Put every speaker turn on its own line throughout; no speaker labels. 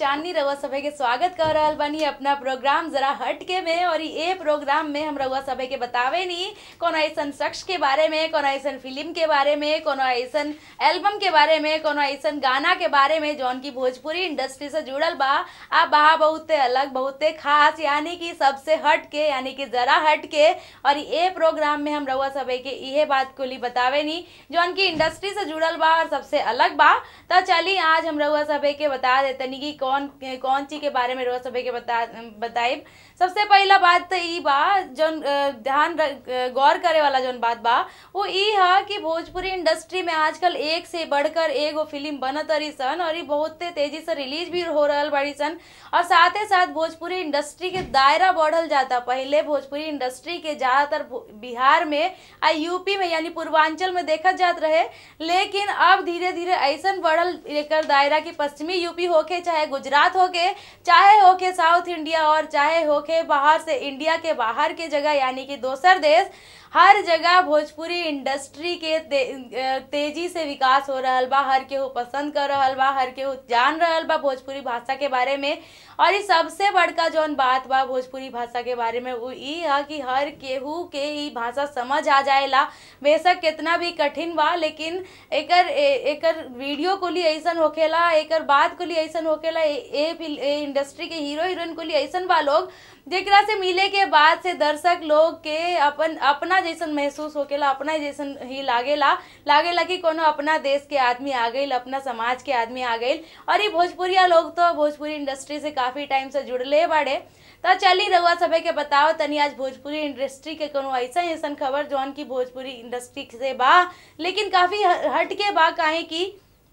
चांदनी रउआ सभे के स्वागत कर रहल बानी अपना प्रोग्राम जरा हट के में और ये प्रोग्राम में हम रउआ सभे के बतावे नी कोनो ऐसन शख्स के बारे में कोनो ऐसन फिल्म के बारे में कोनो ऐसन एल्बम के बारे में कोनो ऐसन गाना के बारे में जौन की भोजपुरी इंडस्ट्री से जुड़ल बा आ बा बहुते अलग बहुते खास यानी कि सबसे हट के यानी कि जरा हट के और ये प्रोग्राम में हम रउआ सभे के इहे बात कुली बतावे नी जौन की इंडस्ट्री से जुड़ल बा और सबसे अलग बा तो चली आज हम रउआ सभे के बता देतनी कि कौन कौन चीज के बारे में रउआ सभे के बता बताइब सबसे पहला बात तो ई बा जौन अ, ध्यान रख- अ, गौर करे वाला जौन बात बा वो ई है कि भोजपुरी इंडस्ट्री में आजकल एक से बढ़कर एगो फिल्म बनत रही सन और ये बहुते तेजी से रिलीज भी हो रहल बड़ी सन और साथ ही साथ भोजपुरी इंडस्ट्री के दायरा बढ़ल जाता पहले भोजपुरी इंडस्ट्री के ज्यादातर भो- बिहार में आ यूपी में यानी पूर्वांचल में देखत जात रहे लेकिन अब धीरे धीरे ऐसन बढ़ल एकर दायरा की पश्चिमी यूपी होके चाहे गुजरात होके चाहे होके साउथ इंडिया और चाहे होके बाहर से इंडिया के बाहर के जगह यानी कि दोसर देश हर जगह भोजपुरी इंडस्ट्री के ते, अ, तेजी से विकास हो रहल बा हर केहू पसंद कर रहल बा हर केहू जान रहल बा भोजपुरी भाषा के बारे में और ये सबसे बड़का जौन बात बा भोजपुरी भाषा के बारे में वो ई है कि हर केहू के ई भाषा समझ आ जाएला बेशक कितना भी कठिन बा लेकिन एकर ए- एकर वीडियो कुली ऐसन होखेला एकर बात कुली ऐसन होखेला ए, ए, फिल- ए इंडस्ट्री के हीरो हीरोइन कुली ऐसन बा लोग जेकरा से मिले के बाद से दर्शक लोग के अपन अपना जैसन महसूस होकेला अपना जैसन ही लागेला लागेला कि कोनो अपना देश के आदमी आ गईल अपना समाज के आदमी आ गईल और ये भोजपुरिया लोग तो भोजपुरी इंडस्ट्री से काफी टाइम से जुड़ले बाड़े तो चली रउआ सभे के बताओ तनी आज भोजपुरी इंडस्ट्री के कोनो ऐसा ऐसन खबर जौन की भोजपुरी इंडस्ट्री से बा लेकिन काफी ह- हट के बा काहे की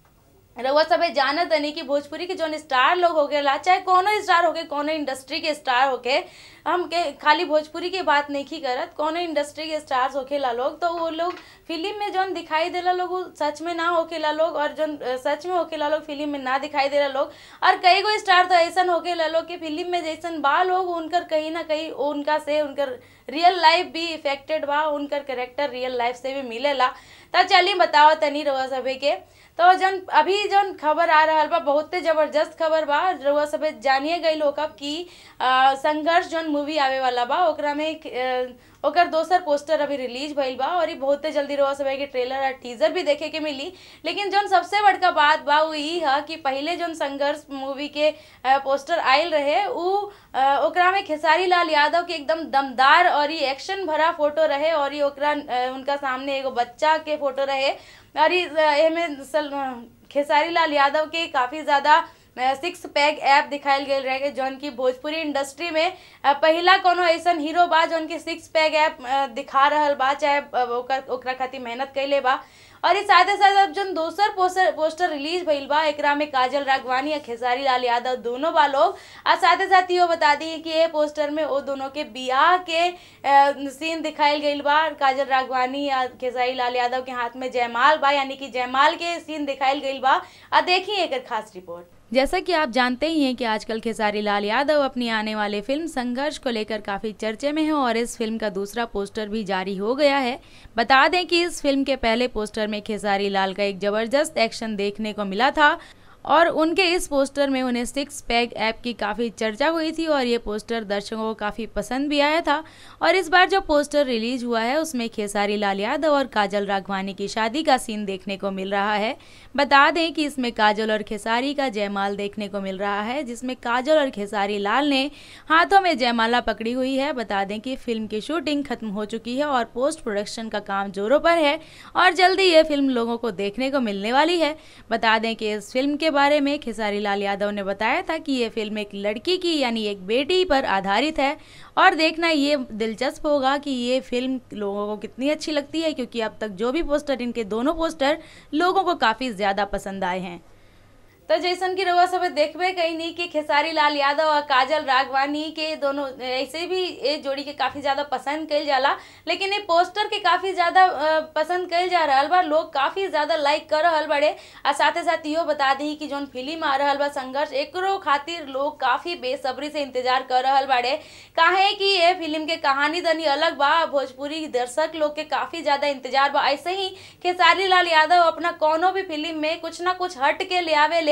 रउआ सभे जानत तनी कि भोजपुरी के जौन स्टार लोग होकेला चाहे कोनो स्टार होके कोनो इंडस्ट्री के स्टार होके हम के खाली भोजपुरी की बात नहीं करत कोनो इंडस्ट्री के स्टार्स होखेला लोग तो वो लोग फिल्म में जौन दिखाई देला लोग वो सच में ना होखेला लोग और जौन अ, सच में होखेला लोग फिल्म में ना दिखाई देला लोग और कई गो स्टार तो ऐसन होखेला लोग कि फिल्म में जैसन बा लोग उनकर कहीं ना कहीं उनका से उनकर रियल लाइफ भी इफेक्टेड बा उनकर करेक्टर रियल लाइफ से भी मिलेला तो चलिए बताओ तनी रउआ सभे के तो जन अभी जन खबर आ रहल बा बहुते जबरदस्त खबर बा रउआ सभे जानिए गई लोग अब कि अ, संघर्ष जौन मूवी आवे वाला बा ओकरा में अ, ओकर दोसर पोस्टर अभी रिलीज भइल बा और ई बहुते जल्दी रउआ सभे के ट्रेलर और टीजर भी देखे के मिली लेकिन जौन सबसे बड़का बात बा वो ई है कि पहले जौन संघर्ष मूवी के अ, पोस्टर आयल रहे उ अ, ओकरा में खेसारी लाल यादव के एकदम दमदार और ई एक्शन भरा फोटो रहे और ई ओकरा अ, उनका सामने एगो बच्चा के फोटो रहे और ई अ, एमे सल खेसारी लाल यादव के काफी ज्यादा सिक्स पैक ऐप दिखायल गेल रहे जौन की भोजपुरी इंडस्ट्री में अ, पहिला कोनो ऐसन हीरो बा जौन की सिक्स पैक ऐप दिखा रहल बा चाहे अ, ओकर ओकरा खातिर मेहनत कैले बा और इस साथ साथ अब जौन दोसर पोस्टर पोस्टर रिलीज भइल बा एकरा में काजल राघवानी और खेसारी लाल यादव दोनों बा लोग और साथ ही साथ इहो बता दी कि ये पोस्टर में वो दोनों के बियाह के अ, सीन दिखायल गइल बा काजल राघवानी या खेसारी लाल यादव के हाथ में जयमाल बा यानी कि जयमाल के सीन दिखायल गइल बा आ देखिए एकर खास रिपोर्ट
जैसा कि आप जानते ही हैं कि आजकल खेसारी लाल यादव अपनी आने वाले फिल्म संघर्ष को लेकर काफ़ी चर्चे में है और इस फिल्म का दूसरा पोस्टर भी जारी हो गया है बता दें कि इस फिल्म के पहले पोस्टर में खेसारी लाल का एक ज़बरदस्त एक्शन देखने को मिला था और उनके इस पोस्टर में उन्हें सिक्स पैक ऐप की काफ़ी चर्चा हुई थी और ये पोस्टर दर्शकों को काफ़ी पसंद भी आया था और इस बार जो पोस्टर रिलीज हुआ है उसमें खेसारी लाल यादव और काजल राघवानी की शादी का सीन देखने को मिल रहा है बता दें कि इसमें काजल और खेसारी का जयमाल देखने को मिल रहा है जिसमें काजल और खेसारी लाल ने हाथों में जयमाला पकड़ी हुई है बता दें कि फिल्म की शूटिंग खत्म हो चुकी है और पोस्ट प्रोडक्शन का काम जोरों पर है और जल्दी ये फिल्म लोगों को देखने को मिलने वाली है बता दें कि इस फिल्म के बारे में खेसारी लाल यादव ने बताया था कि ये फिल्म एक लड़की की यानी एक बेटी पर आधारित है और देखना ये दिलचस्प होगा कि ये फिल्म लोगों को कितनी अच्छी लगती है क्योंकि अब तक जो भी पोस्टर इनके दोनों पोस्टर लोगों को काफ़ी ज़्यादा पसंद आए हैं
तो जैसन की रउआ सब देखबे कहीं नहीं कि खेसारी लाल यादव और काजल राघवानी के दोनों ऐसे भी ये जोड़ी के काफी ज्यादा पसंद कइल जाला लेकिन ये पोस्टर के काफी ज्यादा अ, पसंद कइल जा रहल बा लोग काफी ज्यादा लाइक कर रहल बड़े आ साथे साथ इहो बता दी कि जोन फिल्म आ रहल बा संघर्ष एकरो खातिर लोग काफी बेसब्री से इंतजार कर रहल बाड़े काहे कि ये फिल्म के कहानी तनी अलग बा भोजपुरी दर्शक लोग के काफी ज्यादा इंतजार बा ऐसे ही खेसारी लाल यादव अपना कोनो भी फिल्म में कुछ ना कुछ हट के ले आवे ले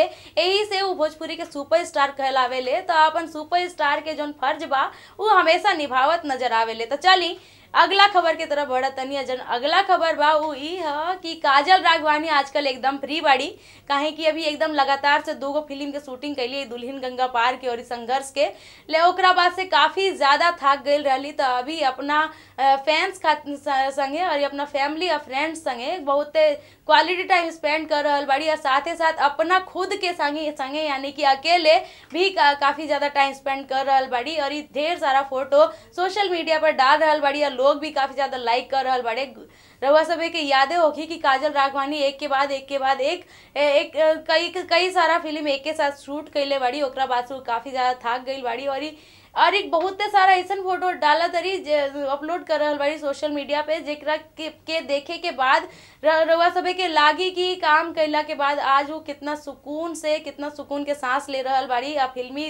ले यही से वो भोजपुरी के सुपर स्टार कहलावे ले तो अपन सुपर स्टार के जौन फर्ज बा वो हमेशा निभावत नजर आवे ले तो चली अगला खबर के तरफ बढ़त तनी जन अगला खबर बा उ ई ह कि काजल राघवानी आजकल एकदम फ्री बाड़ी काहे कि अभी एकदम लगातार से दूगो फिल्म के शूटिंग कैली दुल्हन गंगा पार के और संघर्ष के ले ओकरा बाद से काफी ज्यादा थाक गई रहली तो अभी अपना फैंस संगे और अपना फैमिली और फ्रेंड्स संगे बहुत क्वालिटी टाइम स्पेंड कर रहल बाड़ी और साथ ही साथ अपना खुद के संगे संगे यानी कि अकेले भी का, काफी ज्यादा टाइम स्पेंड कर रहल बाड़ी और ये ढेर सारा फोटो सोशल मीडिया पर डाल रहल बाड़ी और लोग भी काफी ज्यादा लाइक कर रहल बाड़े रउआ सब के यादें होगी कि काजल राघवानी एक के बाद एक के बाद एक एक कई कई सारा फिल्म एक के साथ शूट कैले बाड़ी ओकरा बाद से काफी ज्यादा थाक गई बाड़ी और और एक बहुते सारा ऐसा फोटो डाला तरी अपलोड कर रहल बाड़ी सोशल मीडिया पे जेकरा के, के देखे के बाद रउआ सभे के लागी कि काम कैला के बाद आज वो कितना सुकून से कितना सुकून के सांस ले रहल बाड़ी आ फिल्मी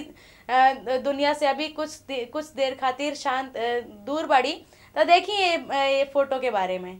दुनिया से अभी कुछ दे, कुछ देर खातिर शांत दूर बाड़ी तो देखिए ये फोटो के बारे में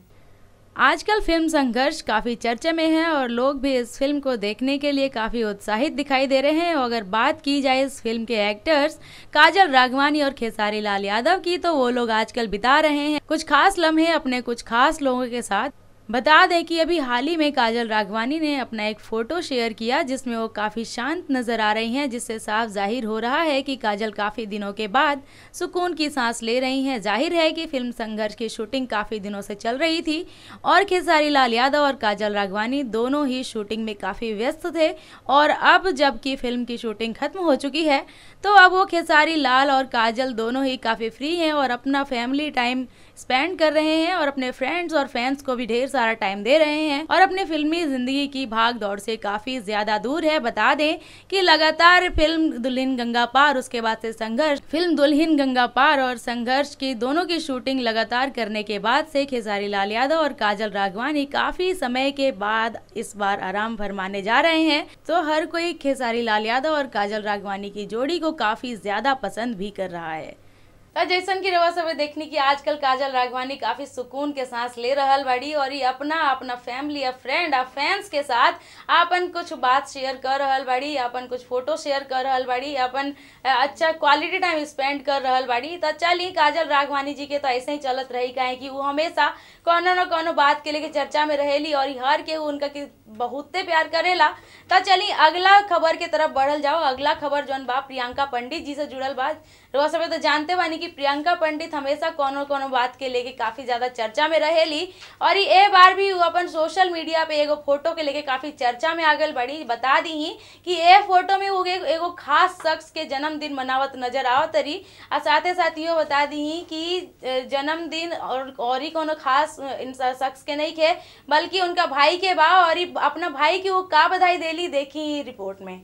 आजकल फिल्म संघर्ष काफ़ी चर्चे में है और लोग भी इस फिल्म को देखने के लिए काफ़ी उत्साहित दिखाई दे रहे हैं और अगर बात की जाए इस फिल्म के एक्टर्स काजल राघवानी और खेसारी लाल यादव की तो वो लोग आजकल बिता रहे हैं कुछ खास लम्हे अपने कुछ खास लोगों के साथ बता दें कि अभी हाल ही में काजल राघवानी ने अपना एक फोटो शेयर किया जिसमें वो काफ़ी शांत नज़र आ रही हैं जिससे साफ जाहिर हो रहा है कि काजल काफ़ी दिनों के बाद सुकून की सांस ले रही हैं जाहिर है कि फिल्म संघर्ष की शूटिंग काफ़ी दिनों से चल रही थी और खेसारी लाल यादव और काजल राघवानी दोनों ही शूटिंग में काफ़ी व्यस्त थे और अब जबकि फिल्म की शूटिंग खत्म हो चुकी है तो अब वो खेसारी लाल और काजल दोनों ही काफ़ी फ्री हैं और अपना फैमिली टाइम स्पेंड कर रहे हैं और अपने फ्रेंड्स और फैंस को भी ढेर सारा टाइम दे रहे हैं और अपने फिल्मी जिंदगी की भाग दौड़ से काफी ज्यादा दूर है बता दें कि लगातार फिल्म दुल्हन गंगा पार उसके बाद से संघर्ष फिल्म दुल्हन गंगा पार और संघर्ष की दोनों की शूटिंग लगातार करने के बाद से खेसारी लाल यादव और काजल राघवानी काफी समय के बाद इस बार आराम फरमाने जा रहे हैं तो हर कोई खेसारी लाल यादव और काजल राघवानी की जोड़ी को काफी ज्यादा पसंद भी कर रहा है
तो जैसन की रवा सब देखनी कि आजकल काजल राघवानी काफी सुकून के सांस ले रहल बाड़ी और ये अपना अपना फैमिली या फ्रेंड या फैंस के साथ अपन कुछ बात शेयर कर रहल बाड़ी अपन कुछ फोटो शेयर कर रहल बाड़ी अपन अच्छा क्वालिटी टाइम स्पेंड कर रहल बाड़ी तो चली काजल राघवानी जी के तो ऐसे ही चलत रही काहे कि वो हमेशा कोनो न कोनो बात के लेके चर्चा में रहेली और हर के उनका की बहुते प्यार करेला तो चली अगला खबर के तरफ बढ़ल जाओ अगला खबर जौन बा प्रियंका पंडित जी से जुड़ल बा रोज सब तो जानते बानी कि प्रियंका पंडित हमेशा कोनो कोनो बात के लेके काफी ज्यादा चर्चा में रहेली और ये बार भी अपन सोशल मीडिया पे एगो फोटो के लेके काफी चर्चा में आगल बड़ी बता दी कि ये फोटो में वो एगो खास शख्स के जन्मदिन मनावत नजर आवत रही और साथे साथ यो बता दी कि जन्मदिन और और ही कोनो खास शख्स के नहीं खे बल्कि उनका भाई के बा और अपना भाई की वो का बधाई देली देखी रिपोर्ट में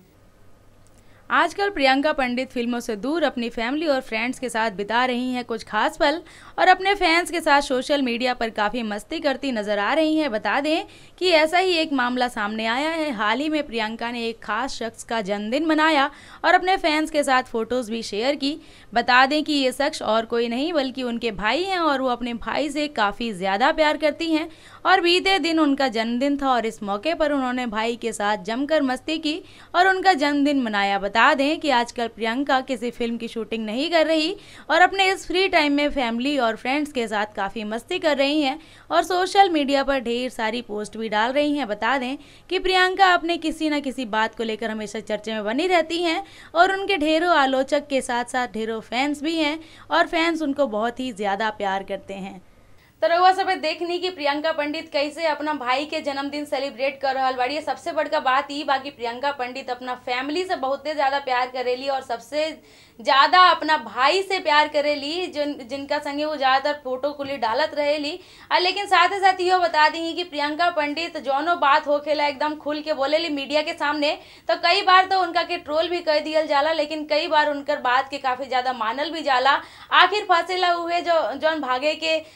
आजकल प्रियंका पंडित फिल्मों से दूर अपनी फैमिली और फ्रेंड्स के साथ बिता रही हैं कुछ खास पल और अपने फैंस के साथ सोशल मीडिया पर काफ़ी मस्ती करती नजर आ रही हैं बता दें कि ऐसा ही एक मामला सामने आया है हाल ही में प्रियंका ने एक खास शख्स का जन्मदिन मनाया और अपने फैंस के साथ फोटोज़ भी शेयर की बता दें कि ये शख्स और कोई नहीं बल्कि उनके भाई हैं और वो अपने भाई से काफ़ी ज़्यादा प्यार करती हैं और बीते दिन उनका जन्मदिन था और इस मौके पर उन्होंने भाई के साथ जमकर मस्ती की और उनका जन्मदिन मनाया बता दें कि आजकल प्रियंका किसी फिल्म की शूटिंग नहीं कर रही और अपने इस फ्री टाइम में फैमिली और फ्रेंड्स के साथ काफ़ी मस्ती कर रही हैं और सोशल मीडिया पर ढेर सारी पोस्ट भी डाल रही हैं बता दें कि प्रियंका अपने किसी न किसी बात को लेकर हमेशा चर्चे में बनी रहती हैं और उनके ढेरों आलोचक के साथ साथ ढेरों फैंस भी हैं और फैंस उनको बहुत ही ज़्यादा प्यार करते हैं
तो रउआ सब देखनी कि प्रियंका पंडित कैसे अपना भाई के जन्मदिन सेलिब्रेट कर रहा बाड़ी सबसे बड़का बात ई बाकी प्रियंका पंडित अपना फैमिली से बहुते ज्यादा प्यार करेली और सबसे ज्यादा अपना भाई से प्यार करेली जिन जिनका संगे वो ज्यादातर फोटो कुली डालत रहेली और लेकिन साथ ही साथ यो बता दी कि प्रियंका पंडित जौनो बात होखेला एकदम खुल के बोलेली मीडिया के सामने तो कई बार तो उनका के ट्रोल भी कर दियल जाला लेकिन कई बार उनकर बात के काफी ज्यादा मानल भी जाला आखिर फंसेला हुए जो जौन भागे के आ,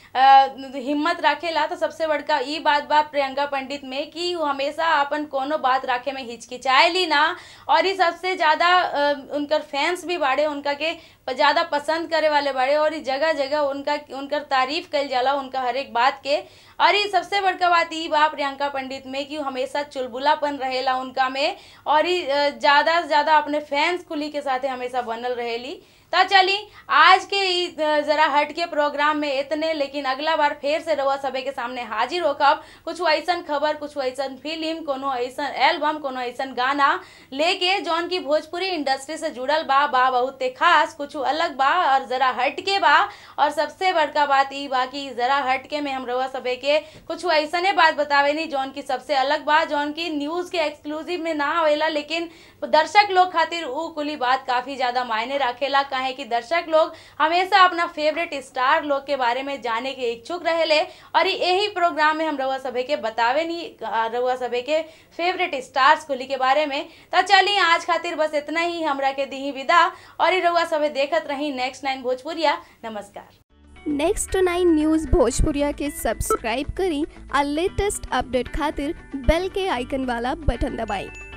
हिम्मत रखेला तो सबसे बड़का ई बात बा प्रियंका पंडित में कि वो हमेशा अपन कोनो बात रखे में हिचकिचाएली ना और ये सबसे ज़्यादा अ, उनकर फैंस भी बाड़े उनका के प- ज़्यादा पसंद करे वाले बाड़े और ये जगह जगह उनका उनकर तारीफ कल जाला उनका हर एक बात के और ये सबसे बड़का बात ई बा प्रियंका पंडित में कि वो हमेशा चुलबुलापन रहेला उनका में और ये अ, ज़्यादा से ज़्यादा अपने फैंस कुली के साथे हमेशा बनल रहेली तो चली आज के ई अ, जरा हट के प्रोग्राम में इतने लेकिन अगला बार फिर से रउआ सबे के सामने हाजिर होकब कुछ ऐसन खबर कुछ ऐसन फिल्म कोनो ऐसन एल्बम कोनो ऐसन गाना लेके जौन की भोजपुरी इंडस्ट्री से जुड़ल बा बा बहुते खास कुछ अलग बा और जरा हट के बा और सबसे बड़का बात ई बा कि जरा हट के में हम रउआ सबे के कुछ ऐसने बात बतावे नहीं जौन की सबसे अलग बा जौन की न्यूज के एक्सक्लूसिव में ना आवेला लेकिन दर्शक लोग खातिर ऊ कुली बात काफी ज्यादा मायने रखेला काहे कि दर्शक लोग हमेशा अपना फेवरेट स्टार लोग के बारे में जाने के इच्छुक रहेले और ई यही प्रोग्राम में हम रउआ सभे के बतावे नहीं अ, रउआ सभे के फेवरेट स्टार्स कुली के बारे में तो चलिए आज खातिर बस इतना ही हमरा के दी विदा और ई रउआ सभे देखत रही नेक्स्ट नाइन भोजपुरिया नमस्कार
नेक्स्ट नाइन न्यूज़ भोजपुरिया के सब्सक्राइब करी और लेटेस्ट अपडेट खातिर बेल के आइकन वाला बटन दबाएं